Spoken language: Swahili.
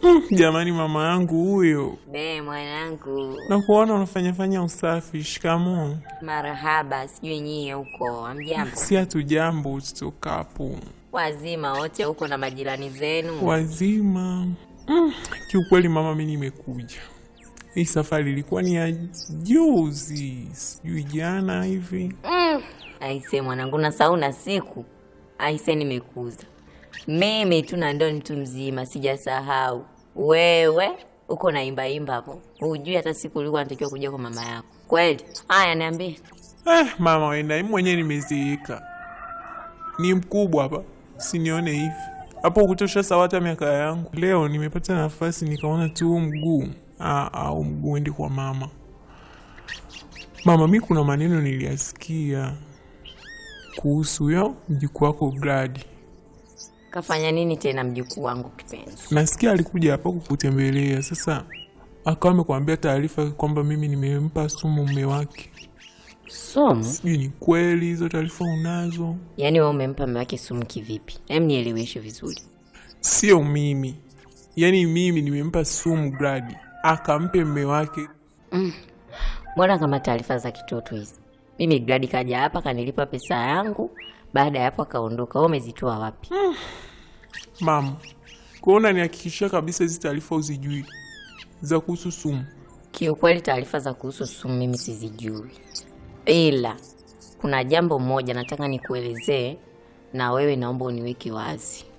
Mm, jamani mama yangu huyo. Be mwanangu, Na kuona unafanyafanya usafi. Shikamoo. marahaba. Sijui nyie huko amjambo, Si hatujambo tutokapo. wazima wote huko na majirani zenu? Wazima. Mm, kiukweli mama, mi nimekuja. Hii safari ilikuwa ni ya juzi, sijui jana hivi. Aise mwanangu, na sauna siku aise, nimekuza mimi tu na ndo ni mtu mzima, sijasahau wewe uko naimbaimba hapo, hujui hata siku ulikuwa natakiwa kuja kwa mama yako kweli. Haya, niambie. Eh, mama wenda, mimi mwenyewe nimezeeka, ni mkubwa hapa, sinione hivi hapo kutosha sawata miaka yangu. Leo nimepata nafasi nikaona tu huu mguu ah, au mguu ende kwa mama. Mama, mi kuna maneno niliyasikia kuhusu yo mjukuu wako Gladi. Kafanya nini tena mjukuu wangu kipenzi? Nasikia alikuja hapa kukutembelea, sasa akawa amekwambia taarifa kwamba mimi nimempa sumu mume wake. Somo? Sijui ni kweli hizo taarifa unazo? Yaani wewe umempa mume wake sumu kivipi? Hem, nieleweshe vizuri. Sio mimi, yaani mimi nimempa sumu Gladi akampe mme wake. Mbona kama taarifa za kitoto hizi? Mimi Gladi kaja hapa kanilipa pesa yangu, baada ya hapo akaondoka. Wewe umezitoa wapi? Mama, kuona nihakikishia kabisa hizi taarifa uzijui za kuhusu sumu. Kiukweli taarifa za kuhusu sumu mimi sizijui, ila kuna jambo moja nataka nikuelezee, na wewe naomba uniweke wazi.